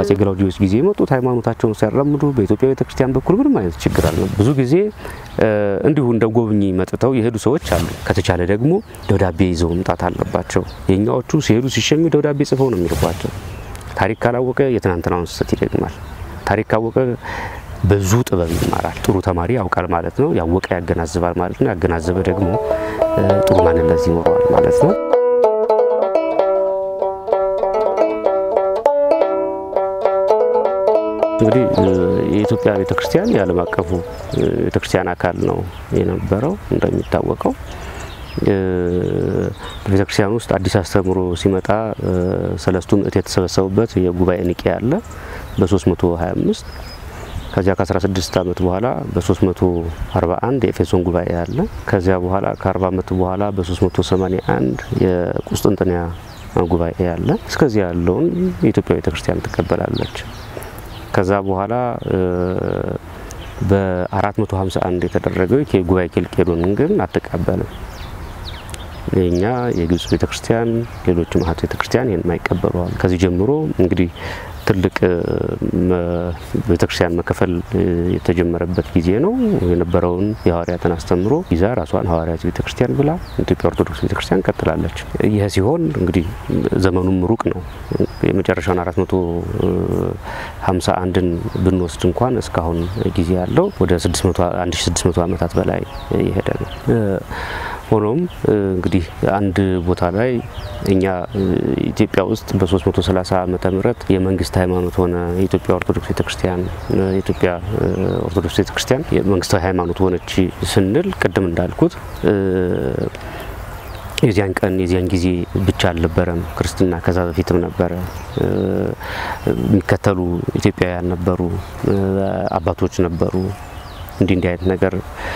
በአፄ ገላውዲዮስ ጊዜ የመጡት ሃይማኖታቸውን ሲያራምዱ በኢትዮጵያ ቤተክርስቲያን በኩል ምንም አይነት ችግር አለ። ብዙ ጊዜ እንዲሁ እንደ ጎብኚ መጥተው የሄዱ ሰዎች አሉ። ከተቻለ ደግሞ ደብዳቤ ይዘው መምጣት አለባቸው። የኛዎቹ ሲሄዱ ሲሸኙ ደብዳቤ ጽፈው ነው የሚልኳቸው። ታሪክ ካላወቀ የትናንትናውን ስህተት ይደግማል። ታሪክ ካወቀ ብዙ ጥበብ ይማራል። ጥሩ ተማሪ ያውቃል ማለት ነው። ያወቀ ያገናዝባል ማለት ነው። ያገናዘበ ደግሞ ጥሩ ማንነት ይኖረዋል ማለት ነው። እንግዲህ የኢትዮጵያ ቤተክርስቲያን የዓለም አቀፉ ቤተክርስቲያን አካል ነው የነበረው። እንደሚታወቀው በቤተክርስቲያን ውስጥ አዲስ አስተምሮ ሲመጣ ሰለስቱ ምዕት የተሰበሰቡበት የጉባኤ ኒቄያ አለ በ325 ከዚያ ከ16 ዓመት በኋላ በ341 የኤፌሶን ጉባኤ አለ። ከዚያ በኋላ ከ40 ዓመት በኋላ በ381 የቁስጥንጥንያ ጉባኤ አለ። እስከዚያ ያለውን የኢትዮጵያ ቤተክርስቲያን ትቀበላለች። ከዛ በኋላ በ451 የተደረገው የጉባኤ ኬልቄዶንን ግን አትቀበልም። የኛ የግብጽ ቤተክርስቲያን፣ ሌሎች ማህት ቤተክርስቲያን ይህን አይቀበለዋል። ከዚህ ጀምሮ እንግዲህ ትልቅ ቤተክርስቲያን መከፈል የተጀመረበት ጊዜ ነው። የነበረውን የሐዋርያትን አስተምሮ ይዛ ራሷን ሐዋርያት ቤተክርስቲያን ብላ ኢትዮጵያ ኦርቶዶክስ ቤተክርስቲያን ቀጥላለች። ይህ ሲሆን እንግዲህ ዘመኑም ሩቅ ነው። የመጨረሻውን አራት መቶ ሀምሳ አንድን ብንወስድ እንኳን እስካሁን ጊዜ ያለው ወደ አንድ ሺ ስድስት መቶ ዓመታት በላይ የሄደ ነው። ሆኖም እንግዲህ አንድ ቦታ ላይ እኛ ኢትዮጵያ ውስጥ በ330 ዓመተ ምህረት የመንግስት ሃይማኖት ሆነ የኢትዮጵያ ኦርቶዶክስ ቤተክርስቲያን የኢትዮጵያ ኦርቶዶክስ ቤተክርስቲያን የመንግስታዊ ሃይማኖት ሆነች ስንል ቅድም እንዳልኩት የዚያን ቀን የዚያን ጊዜ ብቻ አልነበረም ክርስትና፣ ከዛ በፊትም ነበረ። የሚከተሉ ኢትዮጵያውያን ነበሩ፣ አባቶች ነበሩ። እንዲህ እንዲህ አይነት ነገር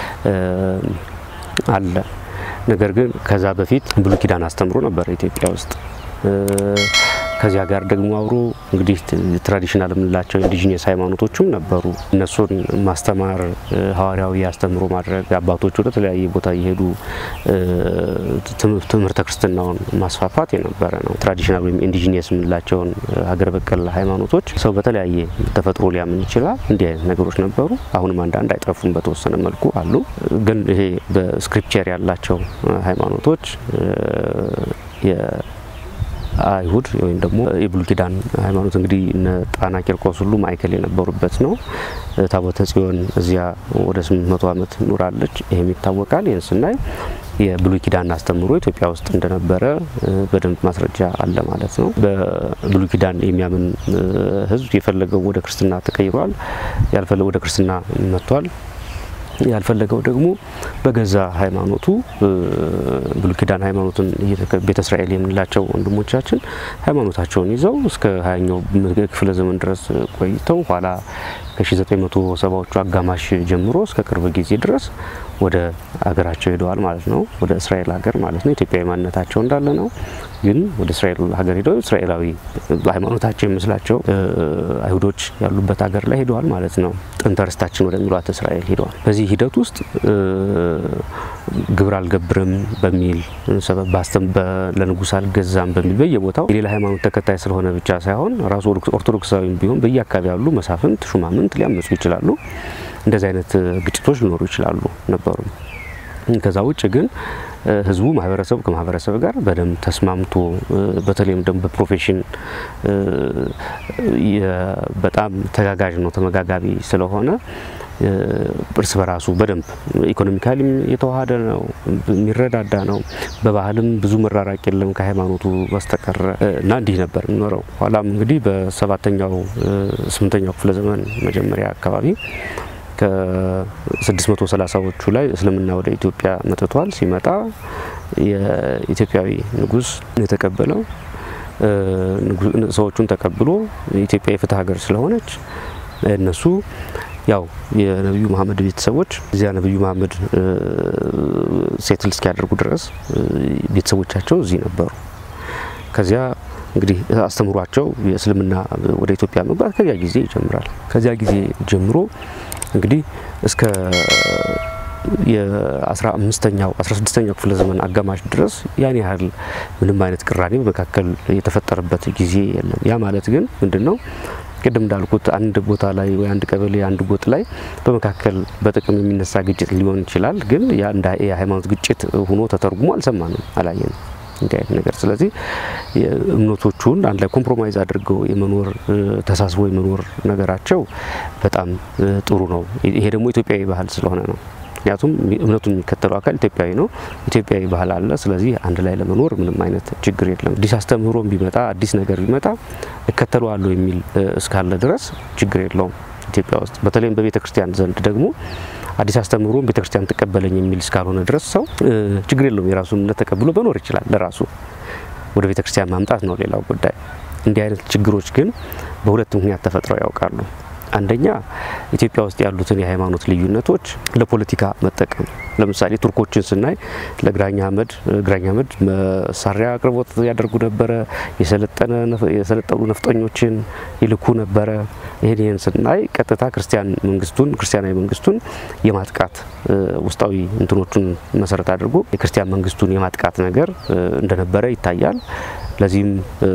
አለ። ነገር ግን ከዛ በፊት ብሉይ ኪዳን አስተምሮ ነበር ኢትዮጵያ ውስጥ። ከዚያ ጋር ደግሞ አብሮ እንግዲህ ትራዲሽናል የምንላቸው ኢንዲጂኒየስ ሃይማኖቶችም ነበሩ። እነሱን ማስተማር፣ ሀዋርያዊ አስተምሮ ማድረግ፣ አባቶች ወደ ተለያየ ቦታ እየሄዱ ትምህርተ ክርስትናውን ማስፋፋት የነበረ ነው። ትራዲሽናል ወይም ኢንዲጂኒየስ የምንላቸውን ሀገር በቀል ሃይማኖቶች ሰው በተለያየ ተፈጥሮ ሊያምን ይችላል። እንዲህ አይነት ነገሮች ነበሩ። አሁንም አንዳንድ አይጠፉም፣ በተወሰነ መልኩ አሉ። ግን ይሄ በስክሪፕቸር ያላቸው ሃይማኖቶች አይሁድ ወይም ደግሞ የብሉይ ኪዳን ሃይማኖት እንግዲህ እነ ጣና ቂርቆስ ሁሉ ማዕከል የነበሩበት ነው። ታቦተ ጽዮን እዚያ ወደ ስምንት መቶ ዓመት ኑራለች። ይህም ይታወቃል። ይህን ስናይ የብሉይ ኪዳን አስተምሮ ኢትዮጵያ ውስጥ እንደነበረ በደንብ ማስረጃ አለ ማለት ነው። በብሉይ ኪዳን የሚያምን ሕዝብ የፈለገው ወደ ክርስትና ተቀይሯል፣ ያልፈለገው ወደ ክርስትና መጥቷል። ያልፈለገው ደግሞ በገዛ ሃይማኖቱ ብሉይ ኪዳን ሃይማኖትን ቤተ እስራኤል የምንላቸው ወንድሞቻችን ሃይማኖታቸውን ይዘው እስከ ሀያኛው ክፍለ ዘመን ድረስ ቆይተው ኋላ ከ1970ዎቹ አጋማሽ ጀምሮ እስከ ቅርብ ጊዜ ድረስ ወደ ሀገራቸው ሄደዋል ማለት ነው። ወደ እስራኤል ሀገር ማለት ነው። ኢትዮጵያዊ ማንነታቸው እንዳለ ነው። ግን ወደ እስራኤል ሀገር ሄደው እስራኤላዊ ሃይማኖታቸው የሚመስላቸው አይሁዶች ያሉበት ሀገር ላይ ሄደዋል ማለት ነው። ጥንተ ርስታችን ወደሚሏት እስራኤል ሄደዋል። በዚህ ሂደት ውስጥ ግብር አልገብርም በሚል ሰበብ ለንጉስ አልገዛም በሚል በየቦታው የሌላ ሃይማኖት ተከታይ ስለሆነ ብቻ ሳይሆን ራሱ ኦርቶዶክሳዊ ቢሆን በየአካባቢ ያሉ መሳፍንት፣ ሹማምንት ሊያመፁ ይችላሉ። እንደዚህ አይነት ግጭቶች ሊኖሩ ይችላሉ ነበሩ። ከዛ ውጭ ግን ህዝቡ ማህበረሰቡ ከማህበረሰብ ጋር በደንብ ተስማምቶ በተለይም ደግሞ በፕሮፌሽን በጣም ተጋጋዥ ነው፣ ተመጋጋቢ ስለሆነ እርስ በራሱ በደንብ ኢኮኖሚካሊም የተዋሃደ ነው፣ የሚረዳዳ ነው። በባህልም ብዙ መራራቅ የለም ከሃይማኖቱ በስተቀር እና እንዲህ ነበር የሚኖረው። ኋላም እንግዲህ በሰባተኛው ስምንተኛው ክፍለ ዘመን መጀመሪያ አካባቢ ከ630ዎቹ ላይ እስልምና ወደ ኢትዮጵያ መጥቷል። ሲመጣ የኢትዮጵያዊ ንጉስ የተቀበለው ሰዎቹን ተቀብሎ ኢትዮጵያ የፍትህ ሀገር ስለሆነች እነሱ ያው የነቢዩ መሀመድ ቤተሰቦች እዚያ ነቢዩ መሀመድ ሴትል እስኪያደርጉ ድረስ ቤተሰቦቻቸው እዚህ ነበሩ። ከዚያ እንግዲህ አስተምሯቸው የእስልምና ወደ ኢትዮጵያ መግባት ከዚያ ጊዜ ይጀምራል። ከዚያ ጊዜ ጀምሮ እንግዲህ እስከ የአስራ አምስተኛው አስራ ስድስተኛው ክፍለ ዘመን አጋማሽ ድረስ ያን ያህል ምንም አይነት ቅራኔ በመካከል የተፈጠረበት ጊዜ የለም። ያ ማለት ግን ምንድን ነው? ቅድም እንዳልኩት አንድ ቦታ ላይ ወይ አንድ ቀበሌ አንድ ጎጥ ላይ በመካከል በጥቅም የሚነሳ ግጭት ሊሆን ይችላል። ግን ያ እንደ የሃይማኖት ግጭት ሆኖ ተተርጉሞ አልሰማንም፣ አላየንም እንዲህ አይነት ነገር። ስለዚህ እምነቶቹን አንድ ላይ ኮምፕሮማይዝ አድርገው የመኖር ተሳስቦ የመኖር ነገራቸው በጣም ጥሩ ነው። ይሄ ደግሞ ኢትዮጵያዊ ባህል ስለሆነ ነው። ምክንያቱም እምነቱን የሚከተለው አካል ኢትዮጵያዊ ነው፣ ኢትዮጵያዊ ባህል አለ። ስለዚህ አንድ ላይ ለመኖር ምንም አይነት ችግር የለም። አዲስ አስተምህሮም ቢመጣ አዲስ ነገር ቢመጣ እከተለዋለሁ የሚል እስካለ ድረስ ችግር የለውም ኢትዮጵያ ውስጥ። በተለይም በቤተ ክርስቲያን ዘንድ ደግሞ አዲስ አስተምህሮም ቤተ ክርስቲያን ትቀበለኝ የሚል እስካልሆነ ድረስ ሰው ችግር የለውም። የራሱን እምነት ተቀብሎ መኖር ይችላል። ለራሱ ወደ ቤተ ክርስቲያን ማምጣት ነው ሌላው ጉዳይ። እንዲህ አይነት ችግሮች ግን በሁለት ምክንያት ተፈጥረው ያውቃሉ። አንደኛ ኢትዮጵያ ውስጥ ያሉትን የሃይማኖት ልዩነቶች ለፖለቲካ መጠቀም። ለምሳሌ ቱርኮችን ስናይ ለግራኝ አህመድ ግራኝ አህመድ መሳሪያ አቅርቦት ያደርጉ ነበረ። የሰለጠኑ ነፍጠኞችን ይልኩ ነበረ። ይህን ይህን ስናይ ቀጥታ ክርስቲያን መንግስቱን ክርስቲያናዊ መንግስቱን የማጥቃት ውስጣዊ እንትኖቹን መሰረት አድርጎ የክርስቲያን መንግስቱን የማጥቃት ነገር እንደነበረ ይታያል። ለዚህም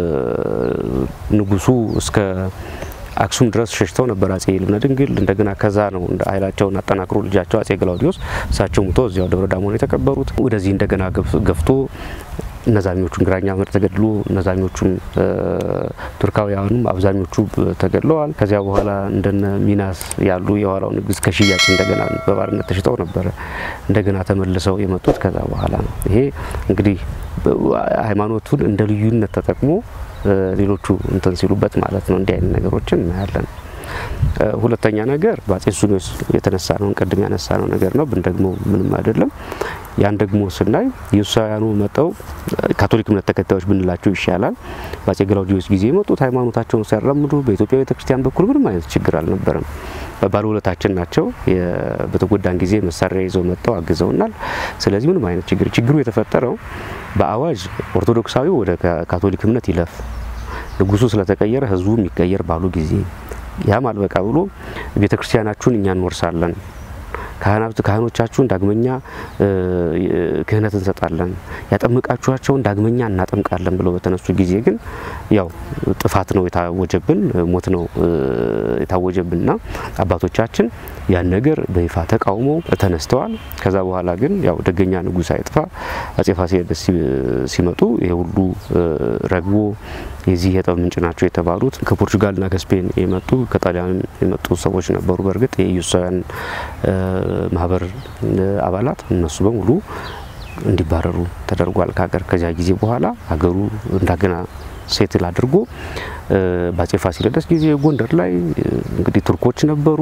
ንጉሱ እስከ አክሱም ድረስ ሸሽተው ነበር አጼ ልብነ ድንግል። እንደገና ከዛ ነው እንደ ኃይላቸውን አጠናክሮ ልጃቸው አጼ ገላውዲዮስ እሳቸው ሙቶ እዚያው ደብረ ዳሞ ነው የተቀበሩት። ወደዚህ እንደገና ገፍቶ እነዛኞቹን ግራኝ አህመድ ተገድሎ እነዛኞቹም ቱርካውያኑም አብዛኞቹ ተገድለዋል። ከዚያ በኋላ እንደነ ሚናስ ያሉ የኋላው ንግስት ከሽያጭ እንደገና በባርነት ተሽጠው ነበረ እንደገና ተመልሰው የመጡት ከዛ በኋላ ነው። ይሄ እንግዲህ ሃይማኖቱን እንደ ልዩነት ተጠቅሞ ሌሎቹ እንትን ሲሉበት ማለት ነው። እንዲህ አይነት ነገሮችን እናያለን። ሁለተኛ ነገር በአጼ ሱስንዮስ የተነሳ ነው ቅድም ያነሳ ነው ነገር ነው ብን ደግሞ ምንም አይደለም። ያን ደግሞ ስናይ ኢየሱሳውያኑ መጠው ካቶሊክ እምነት ተከታዮች ብንላቸው ይሻላል። በአጼ ገላውዲዮስ ጊዜ የመጡት ሃይማኖታቸውን ሲያራምዱ በኢትዮጵያ ቤተክርስቲያን በኩል ምንም አይነት ችግር አልነበረም። ባለውለታችን ናቸው። በተጎዳን ጊዜ መሳሪያ ይዘው መጥተው አግዘውናል። ስለዚህ ምንም አይነት ችግር ችግሩ የተፈጠረው በአዋጅ ኦርቶዶክሳዊ ወደ ካቶሊክ እምነት ይለፍ፣ ንጉሱ ስለተቀየረ ህዝቡ የሚቀየር ባሉ ጊዜ ያም አልበቃ ብሎ ቤተ ክርስቲያናችሁን እኛ እንወርሳለን፣ ካህኖቻችሁን ዳግመኛ ክህነት እንሰጣለን፣ ያጠምቃችኋቸውን ዳግመኛ እናጠምቃለን ብለው በተነሱ ጊዜ ግን ያው ጥፋት ነው የታወጀብን፣ ሞት ነው የታወጀብንና አባቶቻችን ያን ነገር በይፋ ተቃውሞ ተነስተዋል። ከዛ በኋላ ግን ያው ደገኛ ንጉሥ አይጥፋ አጼ ፋሲለደስ ሲመጡ ይሄ ሁሉ ረግቦ የዚህ የጠብ ምንጭ ናቸው የተባሉት ከፖርቹጋልና ከስፔን የመጡ ከጣሊያን የመጡ ሰዎች ነበሩ። በእርግጥ የኢየሱሳውያን ማህበር አባላት እነሱ በሙሉ እንዲባረሩ ተደርጓል ከሀገር። ከዚያ ጊዜ በኋላ ሀገሩ እንደገና ሴትል አድርጎ በአጼ ፋሲለደስ ጊዜ ጎንደር ላይ እንግዲህ ቱርኮች ነበሩ።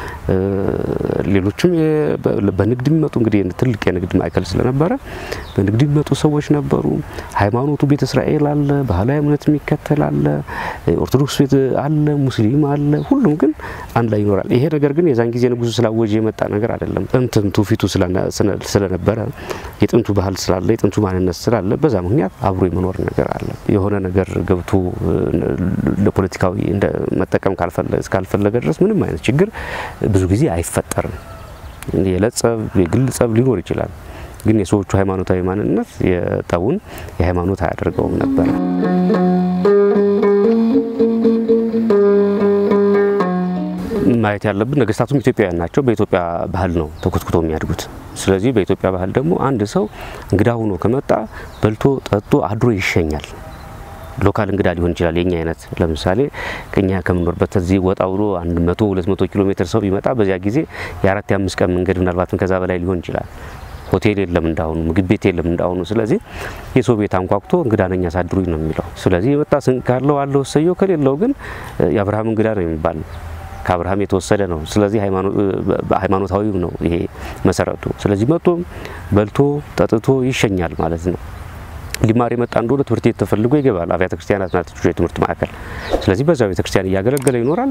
ሌሎችም በንግድ የሚመጡ እንግዲህ ትልቅ የንግድ ማዕከል ስለነበረ በንግድ የሚመጡ ሰዎች ነበሩ። ሃይማኖቱ ቤተ እስራኤል አለ፣ ባህላዊ እምነት የሚከተል አለ፣ ኦርቶዶክስ ቤት አለ፣ ሙስሊም አለ። ሁሉም ግን አንድ ላይ ይኖራል። ይሄ ነገር ግን የዛን ጊዜ ንጉሱ ስላወጀ የመጣ ነገር አይደለም። ጥንትም ትውፊቱ ስለነበረ የጥንቱ ባህል ስላለ የጥንቱ ማንነት ስላለ በዛ ምክንያት አብሮ የመኖር ነገር አለ። የሆነ ነገር ገብቶ ለፖለቲካዊ መጠቀም እስካልፈለገ ድረስ ምንም አይነት ችግር ብዙ ጊዜ አይፈጠርም። የዕለት ጸብ፣ የግል ጸብ ሊኖር ይችላል። ግን የሰዎቹ ሃይማኖታዊ ማንነት የጠቡን የሃይማኖት አያደርገውም ነበር። ማየት ያለብን ነገስታቱም ኢትዮጵያውያን ናቸው። በኢትዮጵያ ባህል ነው ተኮትኩቶ የሚያድጉት። ስለዚህ በኢትዮጵያ ባህል ደግሞ አንድ ሰው እንግዳ ሆኖ ከመጣ በልቶ ጠጥቶ አድሮ ይሸኛል። ሎካል እንግዳ ሊሆን ይችላል። የኛ አይነት ለምሳሌ ከኛ ከምንኖርበት እዚህ ወጣ ብሎ አንድ መቶ ሁለት መቶ ኪሎ ሜትር ሰው ቢመጣ በዚያ ጊዜ የአራት የአምስት ቀን መንገድ ምናልባትም ከዛ በላይ ሊሆን ይችላል። ሆቴል የለም እንዳሁኑ፣ ምግብ ቤት የለም እንዳሁኑ። ስለዚህ የሰው ቤት አንኳኩቶ እንግዳ ነኝ አሳድሩኝ ነው የሚለው። ስለዚህ የመጣ ስንቅ ካለው አለው እሰየው፣ ከሌለው ግን የአብርሃም እንግዳ ነው የሚባል ከአብርሃም የተወሰደ ነው። ስለዚህ ሃይማኖታዊ ነው ይሄ መሰረቱ። ስለዚህ መጥቶም በልቶ ጠጥቶ ይሸኛል ማለት ነው። ሊማር የመጣ እንደሆነ ትምህርት ቤት ተፈልጎ ይገባል። አብያተ ክርስቲያናት ናቸው የትምህርት ማዕከል። ስለዚህ በዛ ቤተ ክርስቲያን እያገለገለ ይኖራል።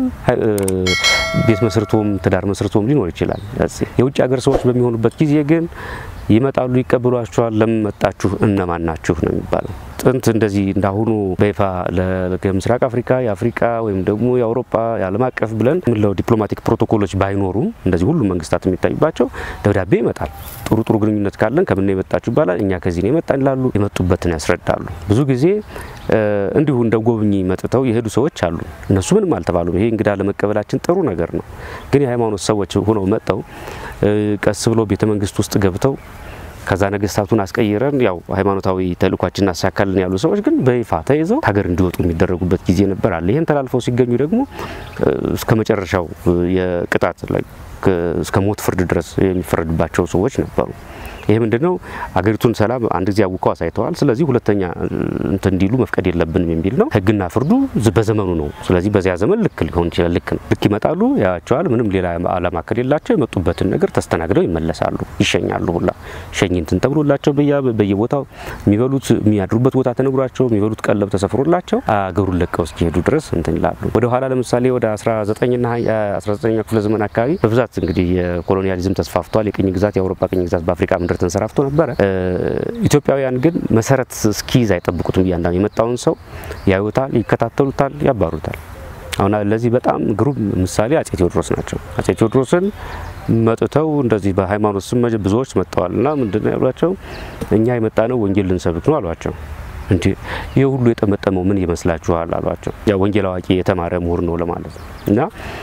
ቤት መስርቶም ትዳር መስርቶም ሊኖር ይችላል። የውጭ ሀገር ሰዎች በሚሆኑበት ጊዜ ግን ይመጣሉ፣ ይቀበሏቸዋል። ለምን መጣችሁ? እነማን ናችሁ ነው የሚባለው። ጥንት እንደዚህ እንዳሁኑ በይፋ ለምስራቅ አፍሪካ የአፍሪካ ወይም ደግሞ የአውሮፓ የዓለም አቀፍ ብለን ምለው ዲፕሎማቲክ ፕሮቶኮሎች ባይኖሩም እንደዚህ ሁሉም መንግስታት የሚታዩባቸው ደብዳቤ ይመጣል። ጥሩ ጥሩ ግንኙነት ካለን ከምን ነው የመጣችሁ ይባላል። እኛ ከዚህ ነው የመጣን ይላሉ። የመጡበትን ያስረዳሉ። ብዙ ጊዜ እንዲሁ እንደ ጎብኚ መጥተው የሄዱ ሰዎች አሉ። እነሱ ምንም አልተባሉም። ይሄ እንግዳ ለመቀበላችን ጥሩ ነገር ነው። ግን የሃይማኖት ሰዎች ሆነው መጥተው ቀስ ብሎ ቤተ መንግስት ውስጥ ገብተው ከዛ ነገስታቱን አስቀይረን ያው ሃይማኖታዊ ተልእኳችን እናሳካልን ያሉ ሰዎች ግን በይፋ ተይዘው ሀገር እንዲወጡ የሚደረጉበት ጊዜ ነበር አለ። ይህን ተላልፈው ሲገኙ ደግሞ እስከ መጨረሻው የቅጣት እስከ ሞት ፍርድ ድረስ የሚፈረድባቸው ሰዎች ነበሩ። ይህ ምንድነው? አገሪቱን ሰላም አንድ ጊዜ አውቀው አሳይተዋል። ስለዚህ ሁለተኛ እንትን እንዲሉ መፍቀድ የለብንም የሚል ነው። ህግና ፍርዱ በዘመኑ ነው። ስለዚህ በዚያ ዘመን ልክ ሊሆን ይችላል። ልክ ነው። ልክ ይመጣሉ፣ ያቸዋል። ምንም ሌላ አላማ ከሌላቸው የመጡበትን ነገር ተስተናግደው ይመለሳሉ፣ ይሸኛሉ። ሁላ ሸኝ እንትን ተብሎላቸው በየቦታው የሚበሉት የሚያድሩበት ቦታ ተነግሯቸው የሚበሉት ቀለብ ተሰፍሮላቸው አገሩን ለቀው እስኪሄዱ ድረስ እንትን ይላሉ። ወደ ኋላ ለምሳሌ ወደ 19ና 19ኛ ክፍለ ዘመን አካባቢ በብዛት እንግዲህ የኮሎኒያሊዝም ተስፋፍቷል። የቅኝ ግዛት የአውሮፓ ቅኝ ግዛት በአፍሪካ ምድር ተንሰራፍቶ ነበረ። ኢትዮጵያውያን ግን መሰረት እስኪይዝ አይጠብቁትም። እያንዳንዱ የመጣውን ሰው ያዩታል፣ ይከታተሉታል፣ ያባሩታል። አሁን ለዚህ በጣም ግሩም ምሳሌ አጼ ቴዎድሮስ ናቸው። አጼ ቴዎድሮስን መጥተው እንደዚህ በሃይማኖት ስም ብዙዎች መጥተዋል እና ምንድነው ያሏቸው? እኛ የመጣ ነው ወንጌል ልንሰብክ ነው አሏቸው። እንዲ ይህ ሁሉ የጠመጠመው ምን ይመስላችኋል? አሏቸው። ያ ወንጌል አዋቂ የተማረ ምሁር ነው ለማለት ነው እና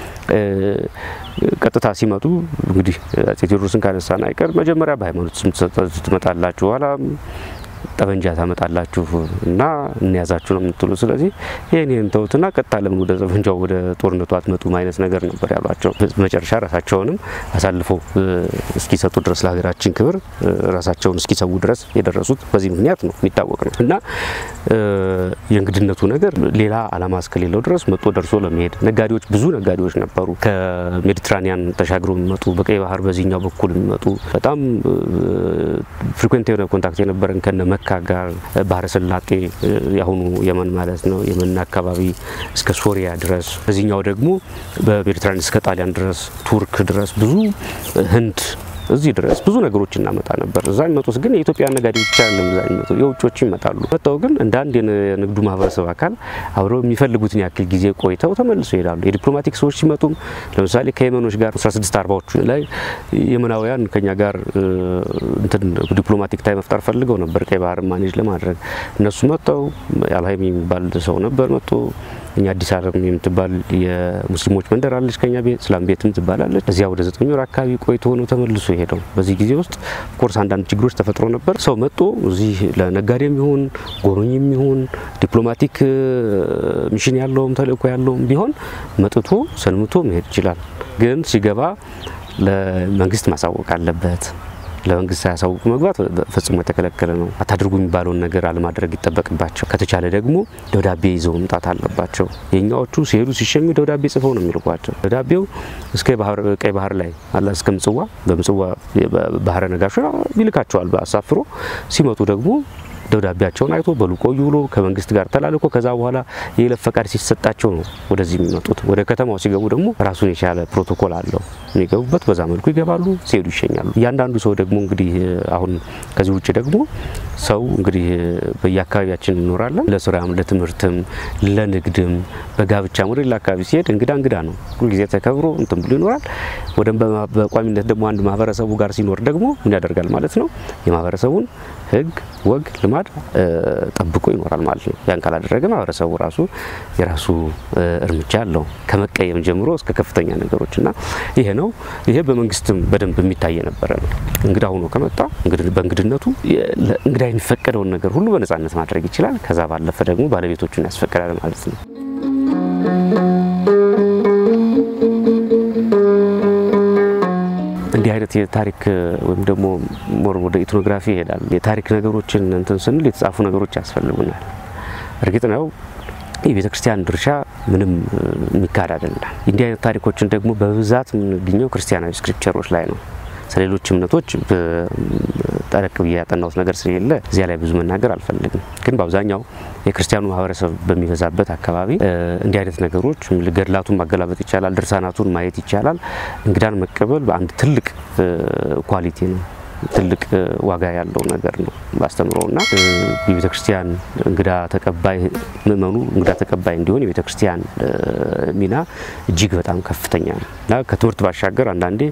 ቀጥታ ሲመጡ እንግዲህ አጼ ቴዎድሮስን ካነሳን አይቀር መጀመሪያ በሃይማኖት ስም ትመጣላችሁ፣ ኋላ ጠበንጃ ታመጣላችሁ እና እንያዛችሁ ነው የምትሉ። ስለዚህ ይህን ይህን ተውትና ቀጥታ ለምን ወደ ጠበንጃው ወደ ጦርነቱ አትመጡም አይነት ነገር ነበር ያሏቸው። መጨረሻ ራሳቸውንም አሳልፈው እስኪሰጡ ድረስ ለሀገራችን ክብር ራሳቸውን እስኪሰዉ ድረስ የደረሱት በዚህ ምክንያት ነው የሚታወቅ ነው እና የእንግድነቱ ነገር ሌላ ዓላማ እስከሌለው ድረስ መጦ ደርሶ ለመሄድ ነጋዴዎች፣ ብዙ ነጋዴዎች ነበሩ። ከሜዲትራኒያን ተሻግሮ የሚመጡ በቀይ ባህር በዚህኛው በኩል የሚመጡ በጣም ፍሪኩዌንት የሆነ ኮንታክት የነበረን ከነ መካ ጋር ባህረ ሰላጤ የአሁኑ የመን ማለት ነው። የመን አካባቢ እስከ ሶሪያ ድረስ በዚህኛው ደግሞ በሜዲትራኒያን እስከ ጣሊያን ድረስ ቱርክ ድረስ ብዙ ህንድ እዚህ ድረስ ብዙ ነገሮች እናመጣ ነበር። እዛ የሚመጡት ግን የኢትዮጵያ ነጋዴዎች ብቻ አይደለም። እዛ የሚመጡ የውጮች ይመጣሉ። መጥተው ግን እንደ አንድ የንግዱ ማህበረሰብ አካል አብረው የሚፈልጉትን ያክል ጊዜ ቆይተው ተመልሶ ይሄዳሉ። የዲፕሎማቲክ ሰዎች ሲመጡም ለምሳሌ ከየመኖች ጋር 1640ዎቹ ላይ የመናውያን ከኛ ጋር እንትን ዲፕሎማቲክ ታይ መፍጠር ፈልገው ነበር ቀይ ባህር ማኔጅ ለማድረግ እነሱ መጥተው አልሀይም የሚባል ሰው ነበር መጥቶ እኛ አዲስ አለም የምትባል የሙስሊሞች መንደር አለች ከኛ ቤት ስላም ቤትም ትባላለች። እዚያ ወደ ዘጠኝ ወር አካባቢ ቆይቶ ሆኖ ተመልሶ ሄደው። በዚህ ጊዜ ውስጥ ኮርስ አንዳንድ ችግሮች ተፈጥሮ ነበር። ሰው መጥቶ እዚህ ለነጋዴም ይሁን ጎብኝም ይሁን ዲፕሎማቲክ ሚሽን ያለውም ተልእኮ ያለውም ቢሆን መጥቶ ሰንምቶ መሄድ ይችላል። ግን ሲገባ ለመንግስት ማሳወቅ አለበት። ለመንግስት ሳያሳውቁ መግባት ፈጽሞ የተከለከለ ነው። አታድርጉ የሚባለውን ነገር አለማድረግ ይጠበቅባቸው። ከተቻለ ደግሞ ደብዳቤ ይዘው መምጣት አለባቸው። የኛዎቹ ሲሄዱ ሲሸኙ ደብዳቤ ጽፈው ነው የሚልኳቸው። ደብዳቤው እስከ ቀይ ባህር ላይ አላ እስከ ምጽዋ በምጽዋ ባህረ ነጋሾ ይልካቸዋል አሳፍሮ። ሲመጡ ደግሞ ደብዳቤያቸውን አይቶ በሉ ቆዩ ብሎ ከመንግስት ጋር ተላልኮ ከዛ በኋላ የይለፍ ፈቃድ ሲሰጣቸው ነው ወደዚህ የሚመጡት። ወደ ከተማው ሲገቡ ደግሞ ራሱን የቻለ ፕሮቶኮል አለው የሚገቡበት። በዛ መልኩ ይገባሉ፣ ሲሄዱ ይሸኛሉ። እያንዳንዱ ሰው ደግሞ እንግዲህ አሁን ከዚህ ውጭ ደግሞ ሰው እንግዲህ በየአካባቢያችን እንኖራለን። ለስራም፣ ለትምህርትም፣ ለንግድም፣ በጋብቻም ወደ ሌላ አካባቢ ሲሄድ እንግዳ እንግዳ ነው። ሁልጊዜ ተከብሮ እንትን ብሎ ይኖራል። ወደ በቋሚነት ደግሞ አንድ ማህበረሰቡ ጋር ሲኖር ደግሞ ምን ያደርጋል ማለት ነው የማህበረሰቡን ህግ፣ ወግ፣ ልማድ ጠብቆ ይኖራል ማለት ነው። ያን ካላደረገ ማህበረሰቡ ራሱ የራሱ እርምጃ አለው ከመቀየም ጀምሮ እስከ ከፍተኛ ነገሮች እና ይሄ ነው። ይሄ በመንግስትም በደንብ የሚታይ የነበረ ነው። እንግዳ ሆኖ ከመጣ በእንግድነቱ እንግዳ የሚፈቀደውን ነገር ሁሉ በነጻነት ማድረግ ይችላል። ከዛ ባለፈ ደግሞ ባለቤቶቹን ያስፈቅዳል ማለት ነው። እንዲህ አይነት የታሪክ ወይም ደግሞ ሞር ወደ ኢትኖግራፊ ይሄዳል። የታሪክ ነገሮችን እንትን ስንል የተጻፉ ነገሮች ያስፈልጉናል። እርግጥ ነው የቤተ ክርስቲያን ድርሻ ምንም የሚካድ አይደለም። እንዲህ አይነት ታሪኮችን ደግሞ በብዛት የምንገኘው ክርስቲያናዊ ስክሪፕቸሮች ላይ ነው። ስለሌሎች እምነቶች ጠረቅ ብዬ ያጠናሁት ነገር ስለሌለ እዚያ ላይ ብዙ መናገር አልፈልግም። ግን በአብዛኛው የክርስቲያኑ ማህበረሰብ በሚበዛበት አካባቢ እንዲህ አይነት ነገሮች ገድላቱን ማገላበጥ ይቻላል፣ ድርሳናቱን ማየት ይቻላል። እንግዳን መቀበል በአንድ ትልቅ ኳሊቲ ነው። ትልቅ ዋጋ ያለው ነገር ነው ባስተምሮና የቤተ ክርስቲያን እንግዳ ተቀባይ ምእመኑ እንግዳ ተቀባይ እንዲሆን የቤተ ክርስቲያን ሚና እጅግ በጣም ከፍተኛ ነው እና ከትምህርት ባሻገር አንዳንዴ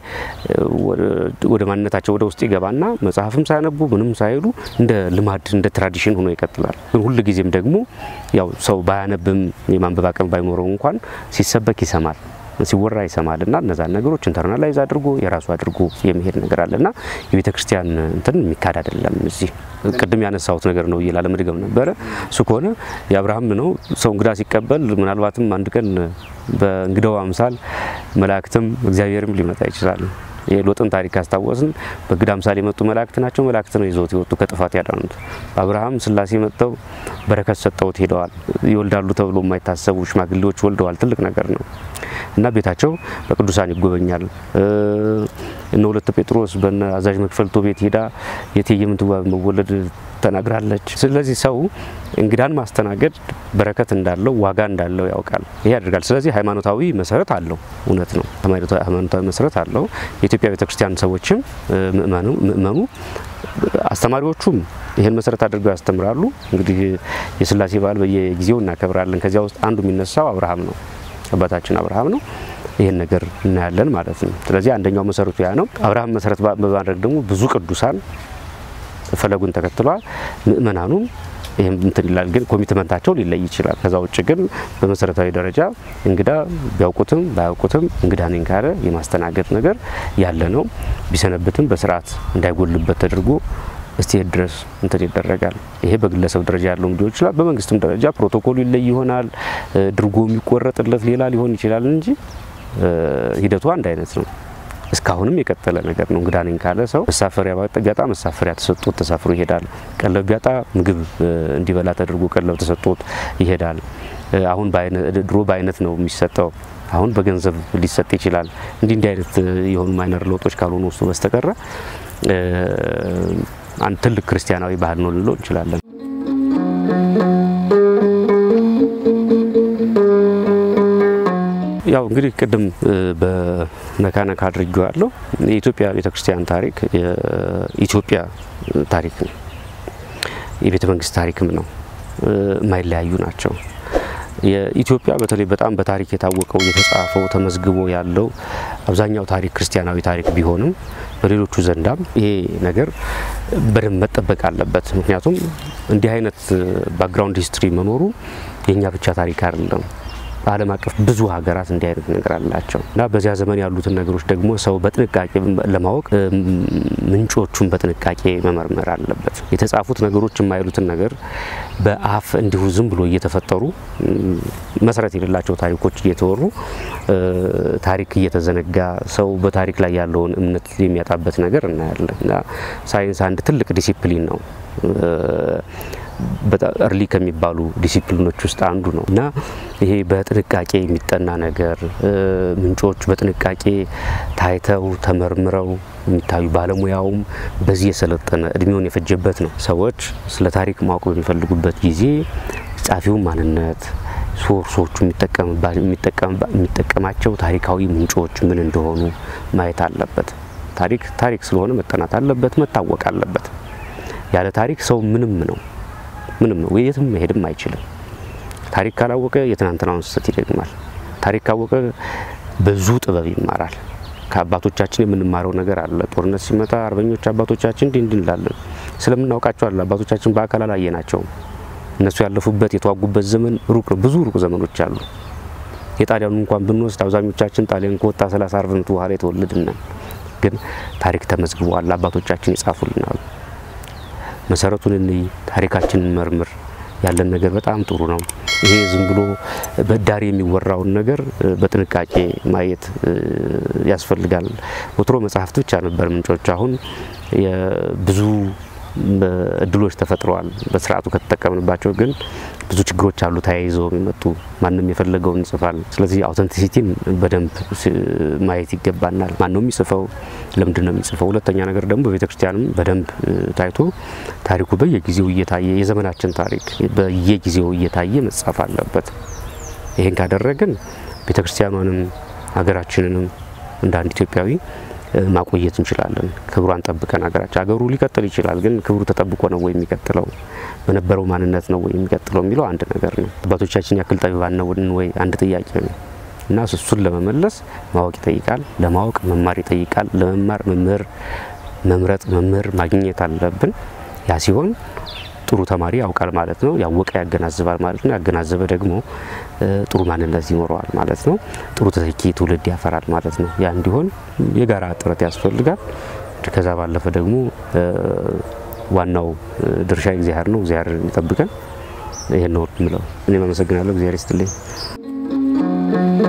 ወደ ማንነታቸው ወደ ውስጥ ይገባና መጽሐፍም ሳያነቡ ምንም ሳይሉ እንደ ልማድ እንደ ትራዲሽን ሆኖ ይቀጥላል። ግን ሁል ጊዜም ደግሞ ያው ሰው ባያነብም የማንበብ አቅም ባይኖረው እንኳን ሲሰበክ ይሰማል ሲወራ ይሰማል እና እነዛን ነገሮች ኢንተርናላይዝ አድርጎ የራሱ አድርጎ የሚሄድ ነገር አለ እና የቤተ ክርስቲያን እንትን የሚካድ አይደለም። እዚህ ቅድም ያነሳሁት ነገር ነው እየላ ለመድገም ነበረ። እሱ ከሆነ የአብርሃም ነው ሰው እንግዳ ሲቀበል ምናልባትም አንድ ቀን በእንግዳው አምሳል መላእክትም እግዚአብሔርም ሊመጣ ይችላል። የሎጥን ታሪክ ካስታወስን በእንግዳ አምሳል የመጡ መላእክት ናቸው። መላእክት ነው ይዘውት የወጡ ከጥፋት ያዳኑት። በአብርሃም ስላሴ መጥተው በረከት ሰጠውት ሄደዋል። ይወልዳሉ ተብሎ የማይታሰቡ ሽማግሌዎች ወልደዋል። ትልቅ ነገር ነው እና ቤታቸው በቅዱሳን ይጎበኛል። እነ ሁለት ጴጥሮስ በነ አዛዥ መክፈልቶ ቤት ሄዳ የእቴጌ ምንትዋብ መወለድ ተናግራለች። ስለዚህ ሰው እንግዳን ማስተናገድ በረከት እንዳለው ዋጋ እንዳለው ያውቃል። ይሄ ያደርጋል። ስለዚህ ሃይማኖታዊ መሰረት አለው። እውነት ነው፣ ሃይማኖታዊ መሰረት አለው። የኢትዮጵያ ቤተክርስቲያን ሰዎችም ምእመኑ አስተማሪዎቹም ይህን መሰረት አድርገው ያስተምራሉ። እንግዲህ የስላሴ በዓል በየጊዜው እናከብራለን። ከዚያ ውስጥ አንዱ የሚነሳው አብርሃም ነው፣ አባታችን አብርሃም ነው። ይህን ነገር እናያለን ማለት ነው። ስለዚህ አንደኛው መሰረቱ ያ ነው። አብርሃም መሰረት በማድረግ ደግሞ ብዙ ቅዱሳን ፈለጉን ተከትሏል። ምእመናኑም ይህም እንትን ይላል፣ ግን ኮሚትመንታቸው ሊለይ ይችላል። ከዛ ውጭ ግን በመሰረታዊ ደረጃ እንግዳ ቢያውቁትም ባያውቁትም እንግዳ ነኝ ካለ የማስተናገድ ነገር ያለ ነው። ቢሰነብትም በስርዓት እንዳይጎልበት ተደርጎ እስቲሄድ ድረስ እንትን ይደረጋል። ይሄ በግለሰብ ደረጃ ያለው ሊሆን ይችላል። በመንግስትም ደረጃ ፕሮቶኮሉ ይለይ ይሆናል። ድርጎ የሚቆረጥለት ሌላ ሊሆን ይችላል እንጂ ሂደቱ አንድ አይነት ነው። እስካሁንም የቀጠለ ነገር ነው። እንግዳ ነኝ ካለ ሰው መሳፈሪያ ቢያጣ መሳፈሪያ ተሰጥቶት ተሳፍሮ ይሄዳል። ቀለብ ቢያጣ ምግብ እንዲበላ ተደርጎ ቀለብ ተሰጥቶት ይሄዳል። አሁን ድሮ በአይነት ነው የሚሰጠው፣ አሁን በገንዘብ ሊሰጥ ይችላል። እንዲህ እንዲህ አይነት የሆኑ ማይነር ለውጦች ካልሆኑ ውስጡ በስተቀረ አንድ ትልቅ ክርስቲያናዊ ባህል ነው ልንለው እንችላለን። ያው እንግዲህ ቅድም በነካነካ አድርጌዋለሁ። የኢትዮጵያ ቤተክርስቲያን ታሪክ የኢትዮጵያ ታሪክ ነው፣ የቤተ መንግስት ታሪክም ነው። የማይለያዩ ናቸው። የኢትዮጵያ በተለይ በጣም በታሪክ የታወቀው የተጻፈው ተመዝግቦ ያለው አብዛኛው ታሪክ ክርስቲያናዊ ታሪክ ቢሆንም በሌሎቹ ዘንዳም ይሄ ነገር በደንብ መጠበቅ አለበት። ምክንያቱም እንዲህ አይነት ባክግራውንድ ሂስትሪ መኖሩ የእኛ ብቻ ታሪክ አይደለም። በዓለም አቀፍ ብዙ ሀገራት እንዲህ አይነት ነገር አላቸው እና በዚያ ዘመን ያሉትን ነገሮች ደግሞ ሰው በጥንቃቄ ለማወቅ ምንጮቹን በጥንቃቄ መመርመር አለበት። የተጻፉት ነገሮች የማይሉትን ነገር በአፍ እንዲሁ ዝም ብሎ እየተፈጠሩ መሰረት የሌላቸው ታሪኮች እየተወሩ ታሪክ እየተዘነጋ ሰው በታሪክ ላይ ያለውን እምነት የሚያጣበት ነገር እናያለን እና ሳይንስ አንድ ትልቅ ዲሲፕሊን ነው። በጣም እርሊ ከሚባሉ ዲሲፕሊኖች ውስጥ አንዱ ነው እና ይሄ በጥንቃቄ የሚጠና ነገር ምንጮች በጥንቃቄ ታይተው ተመርምረው የሚታዩ ባለሙያውም በዚህ የሰለጠነ እድሜውን የፈጀበት ነው። ሰዎች ስለ ታሪክ ማወቅ በሚፈልጉበት ጊዜ ጸሐፊውን ማንነት ሶርሶቹ የሚጠቀማቸው ታሪካዊ ምንጮች ምን እንደሆኑ ማየት አለበት። ታሪክ ታሪክ ስለሆነ መጠናት አለበት፣ መታወቅ አለበት። ያለ ታሪክ ሰው ምንም ነው ምንም ነው፣ የትም መሄድም አይችልም። ታሪክ ካላወቀ የትናንትናውን ስህተት ይደግማል። ታሪክ ካወቀ ብዙ ጥበብ ይማራል። ከአባቶቻችን የምንማረው ነገር አለ። ጦርነት ሲመጣ አርበኞች አባቶቻችን እንዲህ እንዲህ እንላለን። ስለምናውቃቸው አለ አባቶቻችን በአካል አላየናቸውም። እነሱ ያለፉበት የተዋጉበት ዘመን ሩቅ ነው። ብዙ ሩቅ ዘመኖች አሉ። የጣሊያኑ እንኳን ብንወስድ አብዛኞቻችን ጣሊያን ከወጣ ሰላሳ አርባ ዓመት በኋላ የተወለድን ግን ታሪክ ተመዝግቧል። አባቶቻችን ይጻፉልናል። መሰረቱን እንይ፣ ታሪካችንን መርምር። ያለን ነገር በጣም ጥሩ ነው። ይሄ ዝም ብሎ በዳሪ የሚወራውን ነገር በጥንቃቄ ማየት ያስፈልጋል። ወትሮ መጽሐፍት ብቻ ነበር ምንጮች። አሁን ብዙ እድሎች ተፈጥረዋል። በስርዓቱ ከተጠቀምንባቸው ግን ብዙ ችግሮች አሉ ተያይዘው የሚመጡ ማንም የፈለገውን ይጽፋል። ስለዚህ አውተንቲሲቲን በደንብ ማየት ይገባናል። ማን ነው የሚጽፈው? ለምንድን ነው የሚጽፈው? ሁለተኛ ነገር ደግሞ በቤተ ክርስቲያንም በደንብ ታይቶ ታሪኩ በየጊዜው እየታየ የዘመናችን ታሪክ በየጊዜው እየታየ መጻፍ አለበት። ይህን ካደረግን ቤተ ክርስቲያኗንም ሀገራችንንም እንደ አንድ ኢትዮጵያዊ ማቆየት እንችላለን። ክብሯን ጠብቀን ሀገራችን ሀገሩ ሊቀጥል ይችላል፣ ግን ክብሩ ተጠብቆ ነው ወይ የሚቀጥለው? በነበረው ማንነት ነው ወይ የሚቀጥለው የሚለው አንድ ነገር ነው። አባቶቻችን ያክል ጠቢባን ነን ወይ አንድ ጥያቄ ነው እና እሱን ለመመለስ ማወቅ ይጠይቃል። ለማወቅ መማር ይጠይቃል። ለመማር መምህር መምረጥ መምህር ማግኘት አለብን። ያ ሲሆን ጥሩ ተማሪ ያውቃል ማለት ነው። ያወቀ ያገናዝባል ማለት ነው። ያገናዘበ ደግሞ ጥሩ ማንነት ይኖረዋል ማለት ነው። ጥሩ ተተኪ ትውልድ ያፈራል ማለት ነው። ያ እንዲሆን የጋራ ጥረት ያስፈልጋል። ከዛ ባለፈ ደግሞ ዋናው ድርሻ እግዚአብሔር ነው። እግዚአብሔር ይጠብቀን። ይሄን ነው የምለው። እኔም አመሰግናለሁ። እግዚአብሔር ይስጥልኝ።